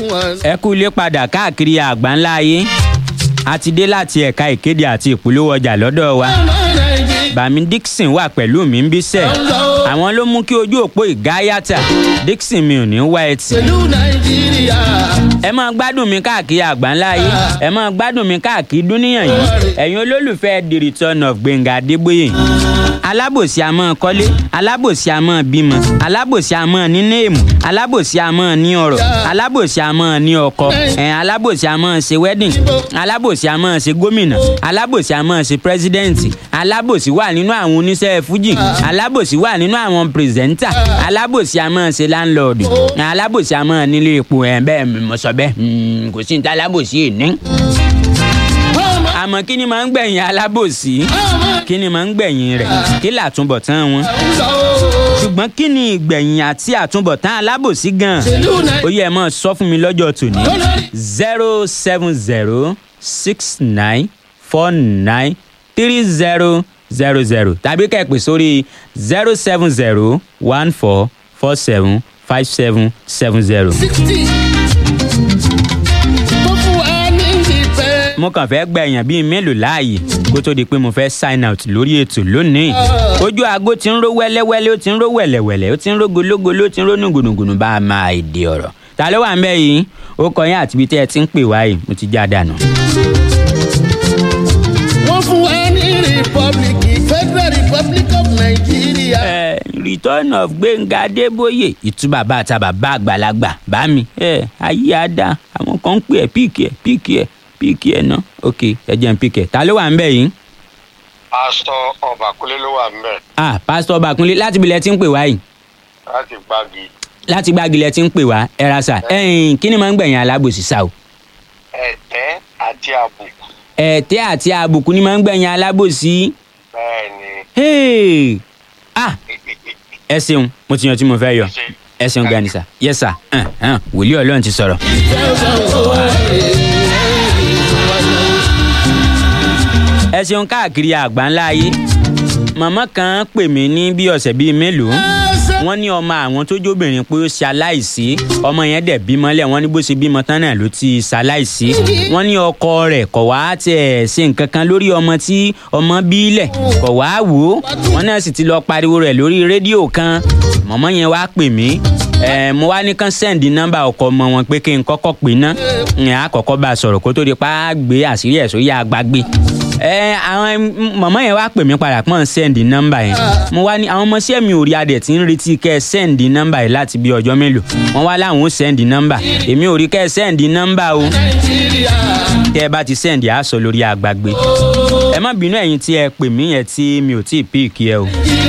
fún wọn. ẹ kú ilé padà káàkiri àgbáńlá ayé a ti dé láti ẹ̀ka ìkéde àti ìpolówó ọjà lọ́dọ̀ wa ọmọ nàìjíríà bàmí dixon wà pẹ̀lú mi ń bísẹ̀ àwọn ló mú kí ojú òpó ìgáyàtà dixon mi ò ní wá ẹtì pẹ̀lú nàìjíríà. ẹ máa gbádùn mi káàkiri àgbáńlá ayé ẹ máa gbádùn mi káàkiri dúníyàn yìí ẹ̀yin olólùfẹ́ the return of gbẹ̀ngà adébóyè alábòsí a máa kọ́lé alábòsí a máa bímọ alábòsí a máa ní néèmù alábòsí a máa ní ọrọ̀ alábòsí a máa ní ọkọ ẹ̀ alábòsí a máa ṣe wedding alábòsí a máa ṣe gómìnà alábòsí a máa ṣe pírẹsidẹ́ǹtì alábòsí wà nínú àwọn oníṣẹ́ fújì alábòsí wà nínú àwọn pírẹsẹ̀ńtà alábòsí a máa ṣe láńlọ́ọ̀dù alábòsí a máa nílé epo ẹ̀ bẹ́ẹ̀ mo sọ bẹ́ẹ̀ mm, kò sí ní tá alábòsí ẹ̀ ní ọmọ àmọ́ kí ni máa ń gbẹ̀yìn alábòsí kí ni máa ń gbẹ̀yìn rẹ̀ kí làtúbọ̀tán wọn ńlọ ṣùgbọ́n kí ni ìgbẹ̀yìn àti àtúbọ̀tán alábòsí gan pẹ̀lú ó nàìjíríà. yẹ ẹ máa sọ fún mi lọ́jọ́ tòní zero seven zero six nine four nine three zero zero zero tàbí kẹ́ẹ̀pẹ̀ sórí zero seven zero one four four seven five seven seven zero. sixty. tó fún wa ní ìfẹ́. mo kàn fẹ́ gba èèyàn bíi mélòó láàyè kó tó di pé mo fẹ́ sign out lórí ètò lónìí. ojú aago ti ń ró wẹ́lẹ́wẹ́lẹ́ ó ti ń ró wẹ̀lẹ̀wẹ̀lẹ̀ ó ti ń ró gológoló ó ti ń ró nùgùnùgùnù bá a máa èdè ọ̀rọ̀. ta ló wà ń bẹ́ yìí ó kọ yín àti ibi tẹ́ ẹ ti ń pè wá yìí mo ti já dànù. wọ́n fún wa ní republic federal republic of nigeria. ẹ return of gbẹ̀ngà adébóyè ìtú bàbá àti bàbá àgbàlagbà bá mi ẹ ayé àdá àwọn kan ń pè ẹ píìkì ẹ píìkì ẹ píìkì ẹ ná ok ẹ jẹ́ n píìkì ẹ ta ló wà ń bẹ́ yìí. pásítọ ọbàkúnlé ló wà ńbẹ ah pásítọ̀ bakunlé láti ibi lẹ ti ń pè wá yìí. láti gbági láti gbàgìlẹ̀ tí ń pè wá ẹ ra sà ẹ̀yìn kí ni máa ń gbẹ̀yìn alábòsí sá o. ẹtẹ àti àbùkù ẹ̀tẹ́ àti àbùkù ni máa ń gbẹ̀yìn alábòsí. bẹẹ ni Hey! ah ẹ ṣeun mo ti yan tí mo fẹ́ yọ ẹ ṣeun gani sà yes sà hàn hàn wòlíì ọlọ́run ti sọ̀rọ̀. ẹ ṣeun káàkiri àgbáńlá ayé màmá kan pè mí ní bí ọ̀sẹ̀ bíi mélòó wọ́n ní ọmọ àwọn tó jóbìnrin pé ó ṣe aláìsí ọmọ yẹn dẹ̀ bímọ lẹ̀ wọ́n ní bó ṣe bímọ tán náà ló ti ṣaláìsí wọ́n ní ọkọ rẹ̀ kọ̀ wá tiẹ̀ ṣe nǹkan kan lórí ọmọ tí ọmọ bí lẹ̀ kọ̀ wá wò ó wọ́n náà sì ti lọ pariwo rẹ̀ lórí rédíò kan mọ̀mọ́ yẹn wá pè mí ẹ mo wá ní kán sẹ́ǹdì nọ́mbà ọkọ ọmọ wọn pé kí n kọ́kọ́ pè ná ẹ̀ á kọ́kọ́ bá a sọ̀rọ̀ kó tó di pa á gbé àṣírí ẹ̀ sórí àgbàgbé ẹ àwọn mọ̀mọ́ yẹn wá pè mí padà pọ́n sẹ́ǹdì nọ́mbà yẹn mo wá ní àwọn ọmọọṣẹ́ mi ò rí adẹ̀ tí ń retí kẹ́ ẹ sẹ́ǹdì nọ́mbà yìí láti bí ọjọ́ mélòó wọ́n wá láwọn ó sẹ́ǹdì nọ́mbà èmi ò rí kẹ́ ẹ sẹ́ǹdì nọ́mbà o nàìjíríà. tẹ́ ẹ bá ti sẹ́ǹdì á sọ lórí àgbàgbé ẹ má bínú ẹ̀yin tí ẹ pè mí yẹn tí mi ò tí ì píìkì ẹ o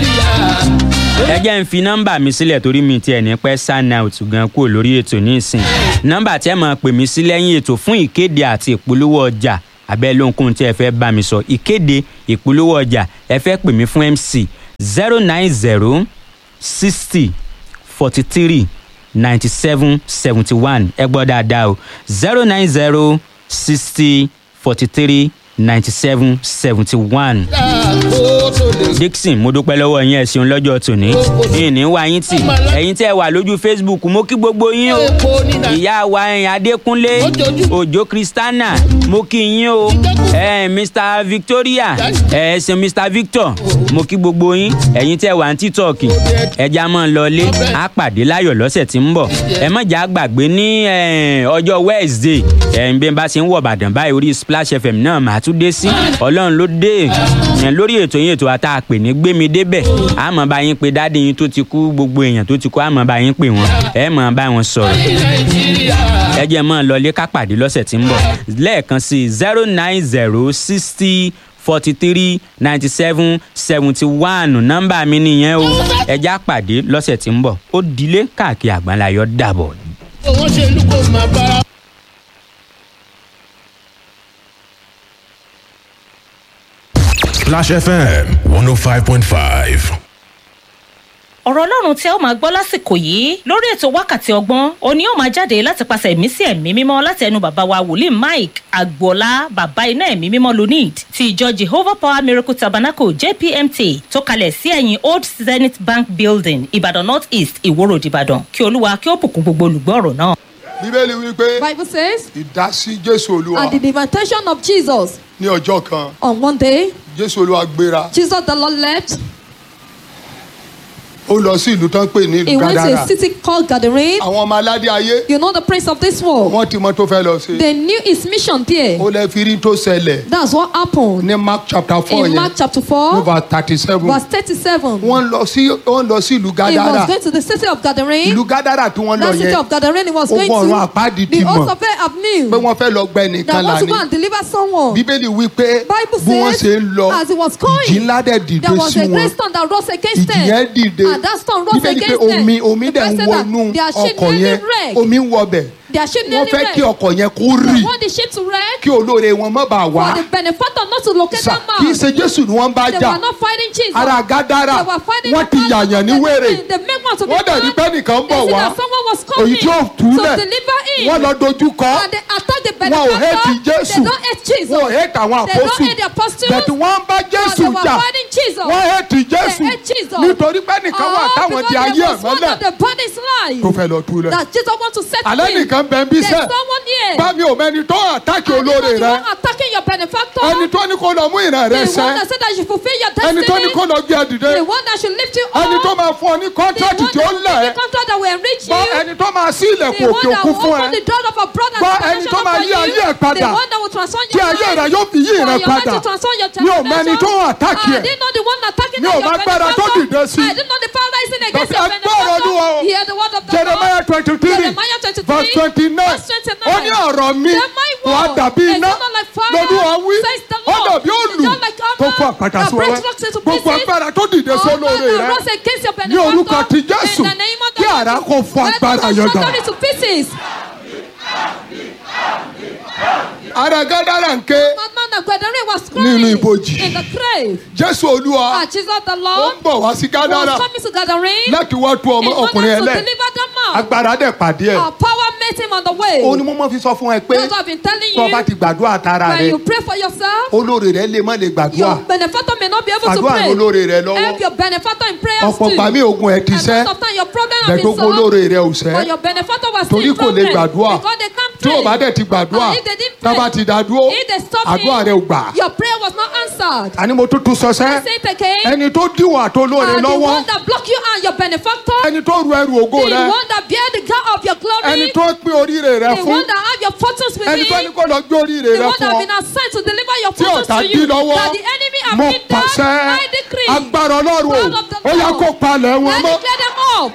ẹ jẹ́ ń fi nọ́mbà mi sílẹ̀ torí mi tiẹ̀ ní pẹ́ sign out gan kúrò lórí ètò nísìn nọ́mbà tí ẹ máa pè mí sí lẹ́yìn ètò fún ìkéde àti ìpolówó ọjà abẹ́ lóhunkóhun tí ẹ fẹ́ bá mi sọ ìkéde ìpolówó ọjà ẹ fẹ́ pè mí fún mc zero nine zero sixty forty three ninety seven seventy one ẹ gbọ́ dáadáa o zero nine zero sixty forty three ninety seven seventy one kó tó lè dixon mo dúpẹ́ lọ́wọ́ yín ẹ ṣeun lọ́jọ́ tòní yín ní wá yín tì ẹ̀yin tẹ́ ẹ wà lójú facebook mo kí gbogbo yín o epo ní nàìjíríà. ìyá wa ẹ̀yìn adékúnlé Ojoojúmọ́. òjò kristana mo kí yín o ẹ mr victoria ẹ ṣe mr victor mo kí gbogbo yín ẹ̀yin tẹ́ ẹ wà ní tiktok ẹja mọ́ ọ lọlé á pàdé láyọ̀ lọ́sẹ̀ tí ń bọ̀ ẹ má jà gbàgbé ní eh, ọjọ́ wednesday ẹ̀ ń bí n bá ṣe ń wọ̀ bàdàn báyìí orí splash fm náà màá tún dé sí ọlọ́run ló dé ẹ̀ lórí ètò yín ètò àtà pè ní gbémi débẹ̀ àmọ́ bá yín pé dáàdi yín tó ti kú gbogbo èèyàn tó ti kú àmọ́ bá yín pè wọ́n ẹ̀ mọ̀ bá wọn sọ̀rọ̀ nàìjíríà. ẹ jẹ́ mọ́ ọ lọlé ká pàdé lọ́sẹ̀ tí ń bọ̀ lẹ́ẹ̀kan sí zero nine zero sixty forty three ninety seven seventy one nọ́mbà mi nìyẹn o ẹ já pàdé lọ́sẹ̀ tí ń bọ̀ ó dilé káàkiri àgbáńláyọ̀ dàbọ̀. owó ṣe lú kó máa bára. Splash FM 105.5. ọ̀rọ̀ ọlọ́run tí ẹ ó máa gbọ́ lásìkò yìí lórí ètò wákàtí ọgbọ́n òní ó máa jáde láti pàṣẹ ẹ̀mí sí ẹ̀mí mímọ́ láti ẹnu bàbá wa wòlíì mike agboola bàbá iná ẹ̀mí mímọ́ lunid ti ìjọ jehovah power miracle tabernacle jpmt tó kalẹ̀ sí ẹ̀yìn old zenith bank building ìbàdàn north east ìwòrò ìbàdàn kí olúwa kí ó bùkún gbogbo olùgbọ́ ọ̀rọ̀ náà. bíbélì wípé Bible says, ìdásí jésù olúwa at the invitation of Jesus, ní ọjọ́ kan on one day, jésù olúwa gbéra Jesus the Lord left. ó lọ sí ìlú tó ń pè ní He ìlú went to gádàrà a city called Gadarene. àwọn ọmọ aládé ayé You know the prince of this world. wọ́n ti mọ tó fẹ́ lọ sí They knew his mission there. ó lẹ́ fi rí tó ṣẹlẹ̀ That's what happened ní mark chapter four in yẹn Mark chapter 4, over thirty seven verse 37. wọ́n lọ sí wọ́n lọ sí ìlú He was gádàrà going to the city of Gadarene. ìlú gádàrà tí wọ́n lọ That city yẹn of Gadarene he was going ogun ọ̀run to. àpáàdì ti The host mọ̀ of it have knew pé wọ́n fẹ́ lọ gbẹ nìkan that wants to go lání and deliver someone. bíbélì wí pé Bible bí wọ́n says, ṣe ń lọ as he was going, ìjì ńlá dẹ̀ dìde There was sí a wọn great storm that rose against ìjì yẹn them. dìde And that storm rose bíbélì pé against them. omi omi The dẹ̀ ń Bible said that wọnú their ship ọkọ̀ nearly yẹn wrecked. omi ń wọbẹ̀ Their ship wọ́n nearly fẹ́ kí wrecked. ọkọ̀ yẹn kó They rì want the ship to wreck kí olóore wọn má bàa wá for the benefactor not to locate Sà, that kì í man. ṣe jésù ni wọ́n bá They jà were not fighting Jesus. ara gádàrà They were fighting wọ́n the ti man yàyàn ní that wèrè they- They make one to be wọ́n dẹ̀ rí mad. pé nìkan ń They bọ̀ see wá that someone was èyí coming tí ó to túlẹ̀ deliver him. wọ́n lọ dojú kọ And they attack the wọn ò hẹ́ẹ̀tì benefactor. jésù They don't hate Jesus. wọn ò hẹ́ẹ̀tì àwọn They don't àpọ́sù hate the apostles. bẹ̀tù wọ́n ń bá jésù But they were jà fighting Jesus. wọ́n hẹ́ẹ̀tì jésù They hate Jesus. nítorí pé nìkan wà Oh, táwọn because di there ayé ẹ̀ was one mọ́lẹ̀ of the body's life tó fẹ́ lọ túlẹ̀ that Jesus want to set alẹ́ free. nìkan bẹ́ẹ̀ bí There's sẹ́ someone here. bá mi ò mẹ́ni tó àtàkì And olóore you know the rẹ one attacking your benefactor. ẹni tó ní kó lọ mú ìran rẹ the sẹ́ one that said that you fulfill your ẹni destiny. tó ní kó lọ gbé ẹ dìde the one that should lift you up. ẹni tó máa fún ọ ní the kọ́ńtrátì one tí ó that will lẹ̀ make ẹ́ the contract that will enrich bọ́ you. ẹni tó máa sí ilẹ̀kùn the òkè one that òkun will fún open ẹ the door of abroad and Bọ́ ẹni international tó máa for yí you. ayé ẹ̀ padà. the one that will transform tí your ayé life. rẹ yóò fi yí for ìran your life padà to transform your mi ò mọ ẹni tó transformation. àtàkì I ẹ̀ didn't know the one attacking Mi ò your mọ agbára tó benefactor. dìde sí. I didn't know the power rising against Bàbá your agbára Olúwa o. benefactor. Hear the word of the jeremiah Lord. twenty three Jeremiah 23, verse twenty nine verse 29. ó ní ọ̀rọ̀ mi Then my wà á word dàbí is iná not like fire, lolúwa wí says the ó Lord. dàbí òlù Just like hammer tó fún àpàtà that sí breaks wẹ́wẹ́ rocks into gbogbo pieces. agbára tó dìde sí All olóore that rẹ rose against your ní orúkọ benefactor. ti jésù In the name of the kí Lord. àrá kó fún Let agbára us yẹn shatter dà it to pieces. ara gádàrà ń ké Madman of Gadarene was Nínú crying ibojì. in the grave. jésù olúwa Ah, Jesus the ó Lord ń bọ̀ wá sí gádàrà was coming to Gadarene láti wá tú ọmọ in order ọkùnrin to ẹlẹ́ deliver that man. agbára dẹ̀ pàdé ẹ̀ Our power met him on the way. ó ní mo mọ̀ fi sọ fún ẹ pé That's what I've been telling tó o bá you. ti gbàdúrà tara When rẹ you pray for yourself, olóore rẹ lè má lè gbàdúrà your benefactor may not be able to àdúrà pray. olóore rẹ lọ́wọ́ Help your benefactor in prayers ọ̀pọ̀ too. gbà mí ogun ẹ̀ ti And sẹ́ most of time your problem has bẹ́ẹ̀ been tó kó solved. olóore rẹ ò But sẹ́ your benefactor was torí still in kò lè problem. gbàdúrà Because they can't tí pray. o bá dẹ̀ ti gbàdúrà And if they didn't tá a bá pray, ti dá dúró if they stop àdúrà him, rẹ ò gbà your prayer was not answered. àní mo tún tún sọ sẹ́ I say it again. ẹni tó díwọ̀n àti olóore And the lọ́wọ́ one that block you and your benefactor, ẹni tó ru ẹrù ògo the rẹ one that bear the God of your glory, ẹni tó pín oríire rẹ the fún one that have your fortunes with ẹni tó ní him, kó lọ gbé oríire the rẹ one fún that have ọ been assigned to deliver your tí fortunes ọ̀tá to dí you, lọ́wọ́ that the enemy have mo hindered, pàṣẹ I decree, agbára ọlọ́run o Power of the ó yá Lord. kó palẹ̀ wọn I mọ́ declare them up.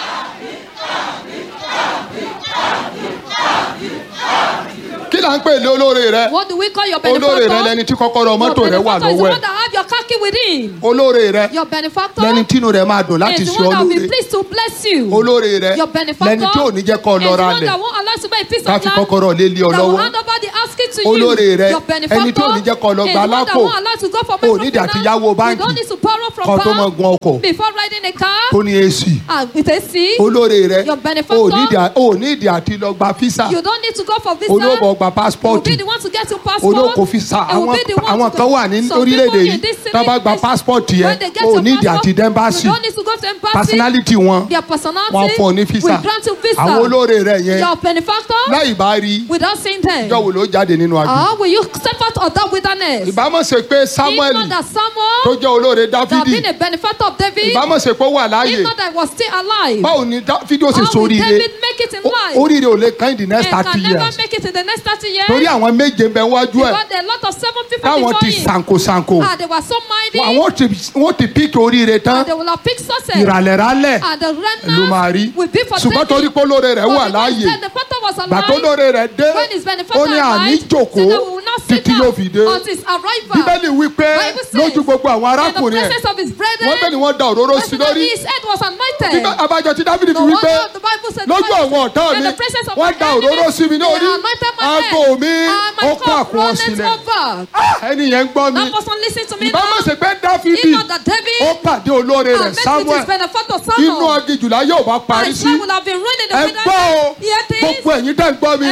kí là ń pè lé olóore rẹ What do we call your olóore benefactor? rẹ lẹni tí kọ́kọ́rọ́ Your mọ́tò rẹ wà benefactor is the lọ́wọ́ one ẹ̀ that have your car key with him. olóore rẹ Your benefactor lẹni tínú rẹ máa dùn láti is ṣe the one that will be olóore pleased to bless you. olóore rẹ Your benefactor lẹni tí ò ní jẹ́ kọ́ is lọ the ra one lẹ̀ that won't allow you to buy a piece ká of fi land kọ́kọ́rọ́ lé lé ọ that will lọ́wọ́ hand over the asking to olóore you. rẹ Your benefactor ẹni tí ò ní jẹ́ kọ́ lọ is gba the one that lápò won't allow you to go for ò nídìí àti yáwó You báńkì don't need to borrow from kọ́ tó mọ bank gun ọkọ̀ before riding a car. tó ní èsì And with a C, olóore rẹ Your benefactor ò nídìí à- ò nídìí àti lọ gba físà you don't need to go for visa. olóòbọ̀ gba You will pásítọ̀tì be the one to get your passport. olóko físà You will àwọn be the one àwọn to kan go- wà ní Some orílẹ̀-èdè people yìí in this tó bá gba place, pásítọ̀tì when yẹn they get ò your nídìí passport, àti dẹ́mbàsì You don't need to go to embassy. personality wọn Their personality wọn fún ọ ní físà will grant you visa. àwọn olóore rẹ yẹn Your benefactor láì bá rí without seeing them. ìjọ wo ló jáde nínú àjò How will you step out of that wilderness? ìbámu ṣe pé samuel If not that Samuel tó jẹ́ olóore that dávidi been a benefactor of David, ìbámu ṣe pé ó wà láàyè if not that he was still alive, báwo ni dávidi ó ṣe how will sóríire David make it in Ó- life? oríire ò lè kàn in the next and thirty can never years make it in the next 30 years. torí àwọn méje ń bẹ wájú ẹ Because there are a lot of seven people táwọn before ti him. sankosanko And they were so mighty. àwọn ti wọ́n ti píkì oríire tán And they will have picked success. ìràlẹ̀rálẹ̀ And the ló máa rí runners will be for ṣùgbọ́n torí taking. pé olóore rẹ̀ But wà because láàyè the father was alive, gbàtó olóore rẹ̀ dé when his benefactor ó ní àní arrived, jòkó said that we will not sit títí down yóò fi dé until his arrival. bíbélì wí pé Bible says, lójú gbogbo àwọn In the arákùnrin ẹ̀ presence of his brethren, wọ́n bẹ́ẹ̀ ni wọ́n da òróró sí President, lórí his head was anointed. Bíbá- abájọ tí dávidi fi No wí wonder pé the Bible said, lójú the Bible àwọn ọ̀tá said, mi in the presence of wọ́n my da enemies, òróró sí mi ní they orí anointed my aago head, mi and my ó kó cup àkùnwọ̀n runneth sílẹ̀ over. Ah, ẹni yẹn ń gbọ́ mi That person listen to me ìbámu now. ṣe pé dáfídì If not that David ó pàdé olóore and rẹ̀ met with samuel his benefactor inú Samuel, agijùlá yóò bá parí and sí Samuel would have been ruined in the ẹ gbọ́ o wilderness. Yet he is gbogbo ẹ̀yin tẹ́ ń gbọ́ mi Eh, all my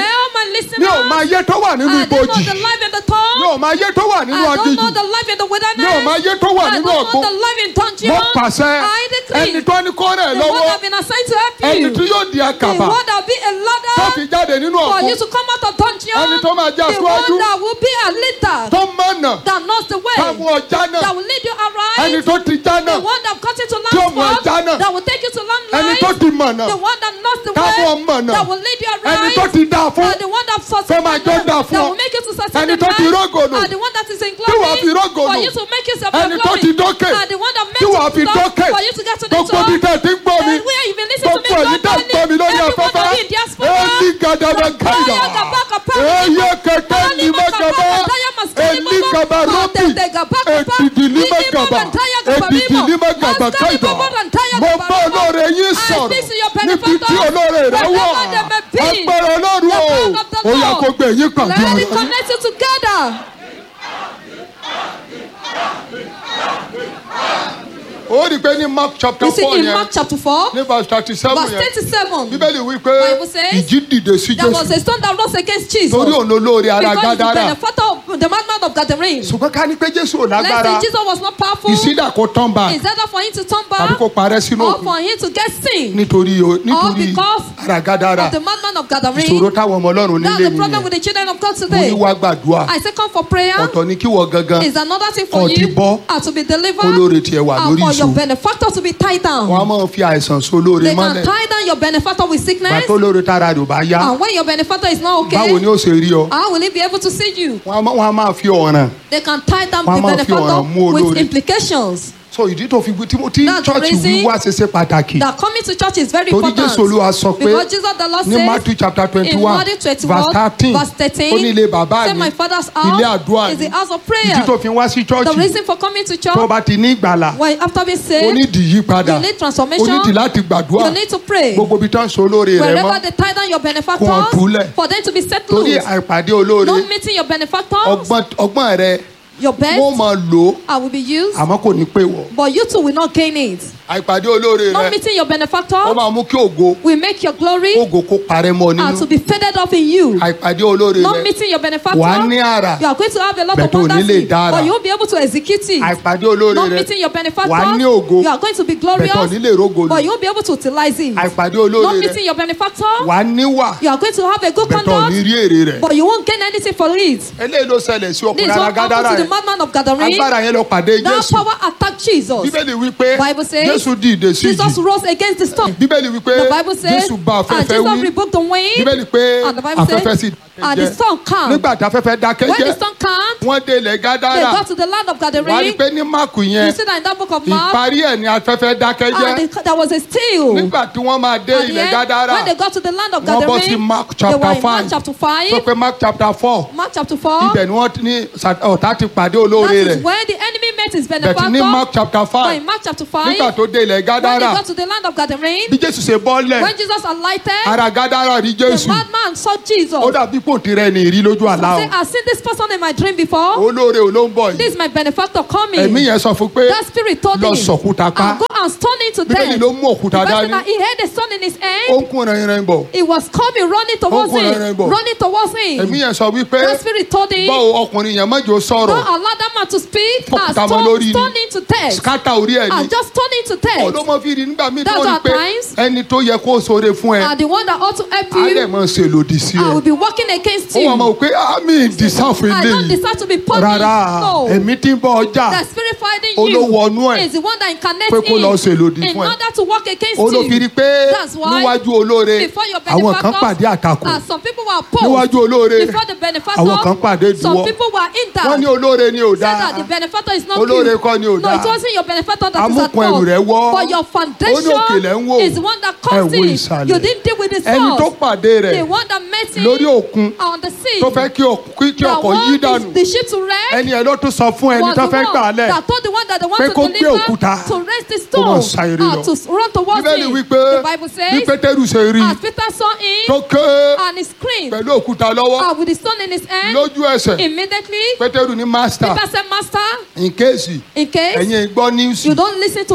the listeners. mi ò máa yé tó wà nínú I don't know ibojì the life in the mi tongue. ò máa yé tó wà nínú I don't aginjù know the life in the wilderness. mi ò máa yé tó wà I nínú don't ọ̀gbun know the life in dungeon. mo pàṣẹ I decree. ẹni tó ní kó rẹ̀ the one lọ́wọ́ that have been assigned to help you. ẹni tí yóò di the àkàbà one that will be a tó fi ladder jáde nínú for ọ̀gbun you to come out of dungeon. Ẹni tó máa jẹ́ the aṣíwájú. one that will be a leader. tó mọ̀nà that knows the way. ká mú ọjà that náà will lead you aright. ẹni tó ti já the náà one that got you to Tí ó land mú ẹja náà. that will take you to land ẹni life. tó ti mọ̀nà the one that knows the Ká way. mú ọmọ náà. that will lead you aright. ẹni tó ti dá fún and the one that succeeds Tó máa jọ dá fún that ọ. will make you to succeed Ẹni in tó ti life. rógòlò. and the one that is in Tí wàá fi glory rógòlò. for you to make yourself Ẹni in tó glory ti dókè. and the one that makes Tí you wàá to fi stop dókè. for you to get to the gbogbo top ibi tẹ́ ẹ ti ń gbọ́ mi and where you been listening to me gbogbo ẹ̀yin tẹ́ ń gbọ́ mi lórí afẹ́fẹ́ èyí gàdàbà káyà èyí kẹ̀kẹ́ ní mẹ́gàbá èmi gàbà rọ́bì èdìdì ní mẹ́gàbà èdìdì ní mẹ́gàbà káyà mo bá olóore yín sọ̀rọ̀ níbi tí olóore rẹ wà agbára ọlọ́run o ó yà kó gbé yín pàdé Let ara it yín. connect you together. ó rí i pé ní mark chapter You see four in yẹn Mark chapter 4, ní verse thirty seven verse yẹn 37, bíbélì wí pé Bible says ìjì dìde sí there was jésù a stone that rose against Jesus. torí òun olóore ara Because the gádàrà benefactor of the madman of Gadarene. ṣùgbọ́n ká ní pé jésù ò Let's lágbára say Jesus was not powerful. ìsídà kó tán bá Is that for him to turn tàbí back kó parẹ́ sínú or òkun for him to get sin nítorí o- All nítorí because ara gádàrà of the madman of ìṣòro Gadarene? táwọn ọmọ ọlọ́run That's nílé the problem nìyẹn with the children of God mo today. ní wá gbàdúrà I say come for prayer. ọ̀tọ̀ ní kí wọ́n gangan Is another thing Kò for ti you bọ́. and to be delivered Olóore tiẹ̀ wà and lórí for your ìṣó. benefactor to be tied down. wọ́n á máa fi àìsàn so lóore They can mọ́lẹ̀ tie down your benefactor with sickness. gbà tó lóore tára rẹ̀ ò bá yá And when your benefactor is not okay, báwo ni ó ṣe rí ọ how will he be able to see you? wọ́n á má- wọ́n á máa fi ọ̀ràn They can tie down Wọ́n á the máa fi ọ̀ràn mú benefactor with olóore. implications. so ìdí tó fi tí mo tí That's the chọ́ọ̀chì reason wíwá ṣe ṣe pàtàkì That coming to church is very torí important. jésù olúwa sọ pé Because Jesus the Lord ní says matthew chapter twenty in one Matthew 21, verse thirteen verse 13, ó ní ilé bàbá say mi my father's ilé house àdúrà is ni the house of ìdí prayer. tó fi wá sí The chọ́ọ̀chì reason for coming to tó o church, bá ti ní ìgbàlà when after being o saved, ní ìdí yípadà you need o transformation, ní ìdí láti gbàdúrà you need to pray. gbogbo ibi tó ń so olóore rẹ Wherever mọ́ they tie down your Kó wọn benefactors, túlẹ̀. for them to be set torí loose. àìpàdé olóore Not meeting your benefactors, ọgbọ́n ọgbọ́n rẹ your best wọ́n máa lò ó I will be used, àmọ́ kò ní pé wọ̀ but you too will not gain it. àìpàdé olóore Not rẹ meeting your ó benefactor máa mú kí ògo will make your glory ògo kó parẹ́ mọ́ and nínú to be faded off in you. àìpàdé olóore Not rẹ meeting your benefactor, wà á ní àrà you are going to have a lot Bẹ̀ of tó ní wonders, lè in, dára. but you won't be able to execute it. àìpàdé olóore Not rẹ meeting your wà á ní benefactor, ògo you are going to be Bẹ̀ tó glorious, ní lè rógo but lò you won't be able to utilize it. àìpàdé Not olóore rẹ meeting your benefactor, wà á níwà you are going to have a good bẹ̀ tó ní conduct, rí èrè rẹ but you won't gain anything for it. eléyìí ló ṣẹlẹ̀ sí This ọkùnrin is ara what gádàrà happened to the rẹ madman of Gadarene. agbára yẹn lọ pàdé That jésù power attacked Jesus. bíbélì wípé Bible says jésù dìde sí Jesus ìjì rose against the storm. bíbélì wípé The Bible says, jésù bá and afẹ́fẹ́ Jesus wí rebuked the wind, bíbélì pé and the Bible afẹ́fẹ́ says, sì and the dákẹ́ storm jẹ́ calmed. nígbà tí afẹ́fẹ́ dákẹ́ When the jẹ́ storm calmed, wọ́n dé ilẹ̀ they gádàrà got to the land of wà á rí i Gadarene. pé ní máàkù yẹn You see that in that book of Mark, ìparí ẹ̀ ní afẹ́fẹ́ dákẹ́ jẹ́ and they, there was a still. nígbà tí wọ́n máa dé At the ilẹ̀ end, gádàrà when they got to the land of wọ́n bọ́ sí Gadarene, mark they were chapter in Mark five chapter sọ 5, pé mark chapter four Mark chapter 4. ibẹ̀ ni wọ́n ti ní sa- ọ̀tá ti pàdé That olóore is rẹ̀ where the enemy met his bẹ̀tì ní mark benefactor. chapter But five in Mark chapter 5, nígbà tó dé ilẹ̀ when they gádàrà got to the land of Gadarene, bí jésù ṣe bọ́lẹ̀ when Jesus alighted, ara gádàrà rí the jésù madman saw Jesus. ó dàbí pòǹtì rẹ̀ ní ìrí lójú àlá Say, I've seen this person in my dream before. o olóore ò ló ń bọ̀ This yìí is my benefactor coming. ẹ̀mí yẹn sọ fún pé That spirit told lọ him, sọ̀kúta pa I'll go and stone him to bíbélì death. ló mú òkúta The person dání that he had a son in his ó hand, ń kún rẹ̀yìn bọ̀ he was coming, running towards kún him, rẹ̀rẹ̀ bọ̀. running towards ẹ̀mí him. yẹn sọ wípé That spirit told him, báwo ọkùnrin yẹn mọ́jọ sọ̀rọ̀ don't allow that man to speak, Fọ́ọ̀kù and tá a mọ stone, lórí ni. stone him to death. skata orí ẹ̀ ni And just stone him to death. ọlọ́mọ fi rí nígbà míì That's tó rí our pé times. ẹni tó yẹ kó sóore fún ẹ And the one that ought to help á dẹ̀ you, mọ̀ ṣe lòdì sí I will ẹ be working against ó you. wà mọ̀ pé àmì ìdìsáfù I don't eléyìí deserve to be punished. rárá No. èmi tí ń bọ ọjà The spirit fighting Olówó ọnú you ẹ̀ is the one that incarnates pé kó in lọ ṣe lòdì in fún ẹ. order to work against olófin rí you. pé That's why níwájú olóore Before your àwọn kan pàdé benefactors, àtakò and some people were opposed. níwájú olóore Before the benefactor, àwọn kan pàdé some ìdíwọ́ people were in doubt. wọ́n ní olóore ni ò Said that the dáa benefactor is not Olóore you. kọ́ ni ò No, dáa. it wasn't your benefactor that is at Amúkun ẹrù rẹ̀ wọ́. fault. But your Ó ní òkèlè ń wò. foundation is the one that Ẹ caused wo it. ìsàlẹ̀. You didn't deal with the ẹni tó source. pàdé rẹ̀ The one that met him lórí òkun on the sea. tó fẹ́ kí ọk- kí- kí that ọkọ̀ yí want dànù the ship to wreck. ẹni ẹ ló tún sọ fún ẹni was tó the fẹ́ gbà á one lẹ̀ that told the one that they want pé to kó gbé deliver òkúta to raise the kó máa stone sa eré and lọ. to run towards bíbélì him. wípé The Bible bí says, pétérù ṣe rí as Peter saw him tó ké and he screamed pẹ̀lú òkúta lọ́wọ́ and with the stone in his hand, lójú ẹsẹ̀ immediately pétérù ní mástà Peter said, Master, in case in case ẹ̀yin gbọ́ níwùsì you don't listen to me, a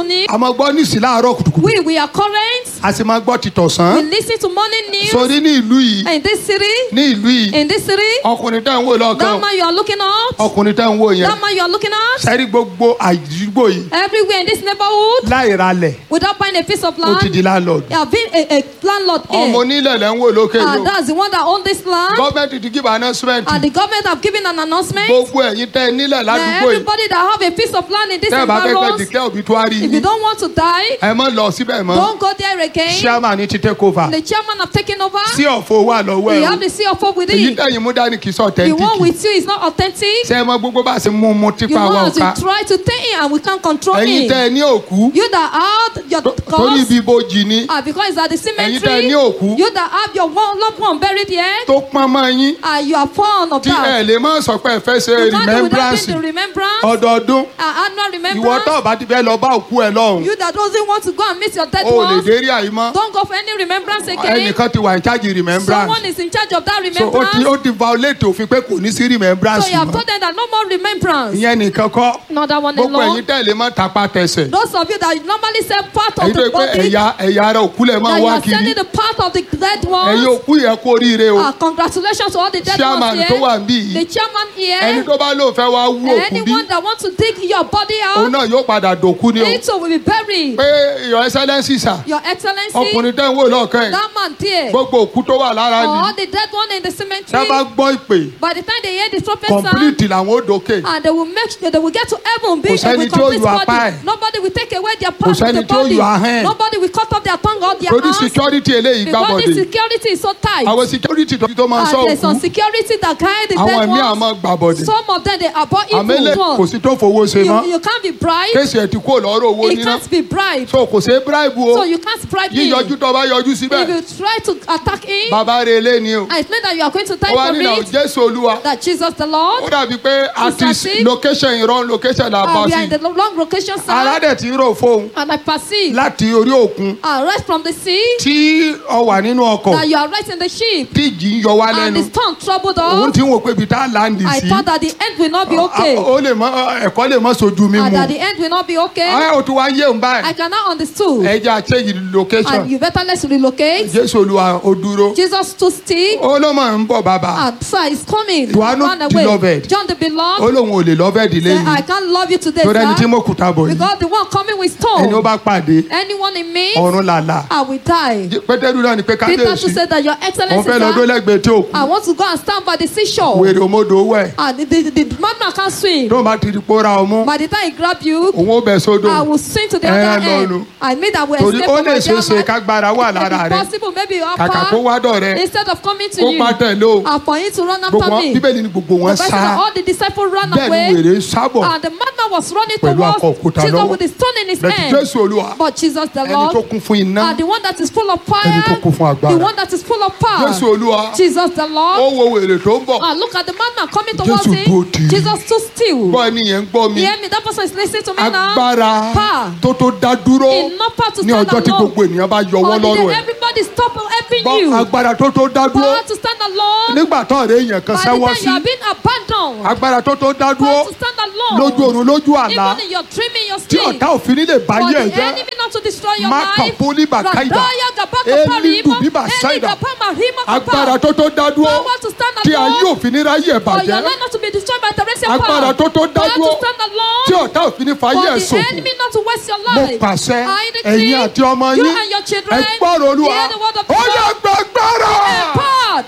máa gbọ́ nísì láàárọ̀ kùtùkùtù We, we are current. a sì máa gbọ́ We tìtọ̀sán listen to morning news. sórí ní ìlú yìí In this city, ní ìlú yìí in this city, ọkùnrin tẹ́ ń wò lọ́ọ̀kan that man you are looking at, ọkùnrin tẹ́ ń wò yẹn that man you are looking at, sẹ́rí gbogbo àdúgbò yìí everywhere in this neighborhood, láì ralẹ̀ without buying a piece of ó ti land, di landlord you have been a, a landlord ọmọ here. onílẹ̀ lẹ́ ń wò lókè yìí And o that's the one that own this land. gọ́ọ̀mẹ̀ntì ti give announcement And the government have given an announcement. gbogbo ẹ̀yin tẹ́ ẹ nílẹ̀ That ládùúgbò yìí everybody that have a piece of land in this tẹ́ ẹ bá fẹ́ fẹ́ environment, declare obituary if you yìí don't want to die, ẹ mọ̀ lọ síbẹ̀ mọ́ don't go there again. chairman ní ti take over The chairman have taken over. sí ọ̀fọ̀ wà lọ́wọ́ You ẹ̀ have the CFO with èyí it. tẹ̀yìn mú dání kì í sọ The one authentic with you is not authentic. ṣé ẹ mọ gbogbo bá a ṣe mú un mú You tipa wa know ọ̀ka as we try to take it and we can't control ẹ̀yin tẹ́ ẹ it. ní òkú You that have your tó- torí cause, ibi ibojì ni ah, because it's at the Ẹ̀yin tẹ́ ẹ cemetery. ní òkú. You that have your one loved one buried here, tó pọ́n mọ́ yín and you are fond of tí ẹ that. lè má sọ pé ẹ fẹ́ ṣe You can't do without remembrance doing the remembrance, ọdọọdún uh, annual ìwọ remembrance. tó bá ti fẹ́ lọ bá òkú ẹ lọ́hùn You that doesn't want to go and meet your dead o ò lè ones, dérí àyímọ́ don't go for any remembrance again. ẹnìkan ti wà ní charge remembrance Someone is in charge of that so ó ti remembrance. ó ti violate òfin pé kò ní sí remembrance So you have mọ́ told them that no more remembrance. ìyẹn nìkan kọ́ Not that one gbogbo alone. ẹ̀yin tẹ̀lé mọ́ tapa tẹsẹ̀ Those of you that normally say part of ẹ̀yin tó the yẹ pé body, ẹ̀yà ẹ̀yà ara òkú lẹ̀ máa that you wá are kiri sending the part of the dead ẹ̀yin ones. òkú yẹ kó oríire o Uh, congratulations to all the dead Chairman ones tó here. wà níbí yìí. The chairman ẹni here. tó bá lóun fẹ́ wá wú òkú bí Anyone that wants to dig your body òun out, náà yóò padà dòkú ni o it too will be buried. pé your excellence sà Your excellency, ọkùnrin tẹ́ ń wò lọ́ọ̀kan yìí that man there, gbogbo òkú tó wà lára ni or the dead one in the tá a cemetery, bá gbọ́ ìpè by the time they hear the trumpet sound, complete làwọn ó dókè and they will make sure they will get to heaven being sẹ́ni with tí ó complete yọ apá body. ẹ̀. Nobody will take away their part of sẹ́ni the tí ó body. yọ ahọ́n ẹ̀. Nobody will cut off their tongue or their torí hands. security eléyìí Because the gbàbọ̀dé security is so tight. àwọn security tó tó máa And sọ there's some òkú security that guide the àwọn dead ẹ̀mí ones. àmọ́ gbàbọ̀dé Some of them they abhor àmẹ́lẹ̀ evil kò ones. sí tó fowó ṣe You, mọ́ you can't be bribed. kéèsì ẹ̀ ti kó lọ́rọ̀ owó It níná can't be bribed. so kò ṣe é bribe o So you can't bribe him. yíyọjú tó bá yọjú síbẹ̀ If you try to attack him, bàbá rẹ̀ lé ni o I explain that you are going to die ó wá for nínú it. jésù olúwa That Jesus the ó Lord. dàbí pé àti Sister, location ìran location là bá Uh, we are sí in the long location ara side. dẹ̀ ti ń rò fóun And I perceive. láti orí òkun Uh, right from the sea. tí ọ wà nínú ọkọ̀ That you are right in the ship. tí ìjì ń yọ wá And lẹ́nu the storm troubled òun us. ti ń wò pé ibi tá a láǹdì I sí thought that the end will not be okay. ó lè mọ ẹ̀kọ́ lè mọ sojú mi And mu that the end will not be okay. ẹ ò tún wá yé òun báyìí I cannot understood. ẹ jẹ́ àṣeyìí location And you better let's relocate. jésù olúwa ó dúró Jesus stood still. ó ló mọ̀ ń bọ̀ bàbá And sir is coming. Johannu Run the away. beloved. John the ó beloved. lóun ò lè lọ́fẹ̀ẹ́ ìdílé Say, I yìí can't love you today, torí ẹni tí sir. mo kùtà bọ̀ yìí Because the one coming with ẹni ó stone. bá pàdé Anyone in me, ọ̀run làlà I will die. pétérù náà ni pé Peter to kábíyèsí say that your òun excellency, fẹ́ lọ dó sir, lẹ́gbẹ̀ẹ́ tí òkú I want to go and stand by the seashore. wèrè òmodò wẹ̀ And the, the, the madman can't swim. tó bá ti di pòórá ọmú By the time he grab you, òun ó bẹ̀ sódò I will swim to the Eh, other no, end. no. I mean that will torí escape ó from lè my ṣe é ṣe dear kágbára wà lára If rẹ possible, maybe your kàkà kó wá dọ̀ rẹ instead of coming to kó you, pa tẹ̀lé o and for him to run gbogbo after wọn me. bíbélì ni gbogbo wọn The Bible said that sá all the disciples ran bẹ́ẹ̀ ni away. wèrè sábọ̀ And the madman was running Pẹ̀lú akọ towards òkúta Jesus lọ́wọ́. with the stone in his bẹ́ẹ̀ hand. jésù olúwa But Jesus the ẹni tó Lord, kún fún iná and the one that is full of Ẹni tó fire, kún fún agbára. the one that is full of power, jésù olúwa Jesus the ó Lord. wo wèrè tó ń bọ̀ And look at the madman coming towards Jésù dúró tì him. í. Jesus stood still. gbọ́ ẹni yẹn ń gbọ́ mi You hear me? That person is listening to me now. agbára Power. tó tó dá dúró Enough power to ní stand ọjọ́ tí alone. gbogbo ènìyàn bá yọwọ́ On the lọ́rùn day ẹ̀ everybody stop helping gbọ́ you. agbára tó tó dá dúró Power to stand alone. nígbà tó ọ̀rẹ́ èèyàn kan By the sẹ́wọ́ time sí you are being abandoned. agbára tó tó dá dúró Power to stand alone. lójú oorun lójú àlá Even in your dream, in your tí sleep. ọ̀tá òfin nílé For báyé ẹ̀ the jẹ́ enemy not to destroy your Maka life. poli bakaida. Radaya gabaka Eli parimo. dubiba Eli saida. gabama rimo kapa. agbára tó tó dá dúró Power to stand tí ayé alone. òfin ní ráyè ẹ̀ For your bàjẹ́ life not to be destroyed by Teresa agbára power. tó tó dá Power dúró to stand alone. tí ọ̀tá òfin ní fàyè ẹ̀ For the ṣòfò enemy not to waste your mo life. pàṣẹ I decree ẹ̀yin àti ọmọ you yín and your children ẹ gbọ́rọ̀ olúwa hear the word of ó God. yẹ gbàgbára. Empowered.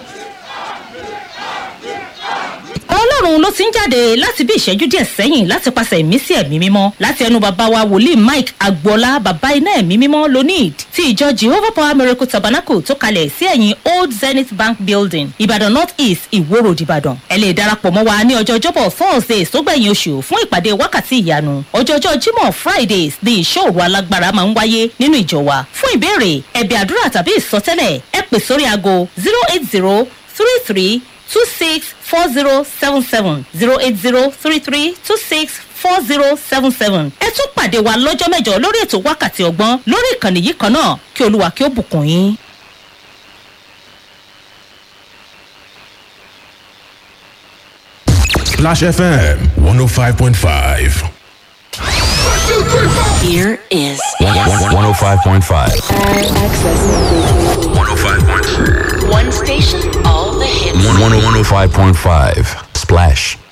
ọlọ́run ló ti ń jáde láti bí ìṣẹ́jú díẹ̀ sẹ́yìn láti pàṣẹ ìmísí ẹ̀mí mímọ́ láti ẹnu bàbá wa wòlíì mike agboola bàbá iná ẹ̀mí mímọ́ lonid ti ìjọ jehovah power miracle tabernacle tó kalẹ̀ sí ẹ̀yìn old zenith bank building ìbàdàn north east ìwó road ìbàdàn ẹ lè darapọ̀ mọ́ wa ní ọjọ́ ọjọ́bọ̀ thursdays tó gbẹ̀yìn oṣù fún ìpàdé wákàtí ìyanu ọjọ́jọ́ jímọ̀ fridays ní ìṣòro alágbára máa ń wáyé nínú ìjọ wa fún ìbéèrè ẹ̀bẹ̀ àdúrà tàbí ìsọtẹ́lẹ̀ ẹ pè sórí aago zero eight zero three three two six four zero seven seven zero eight zero three three two six four zero seven seven. ẹ tún pàdé wa lọ́jọ́ mẹ́jọ lórí ètò wákàtí ọgbọ́n lórí ìkànnì yìí kan náà kí olúwa kí ó bùkún yín. Splash FM 105.5. Here is 105.5. Accessing 105.5. one station, all the hits. 105.5. Splash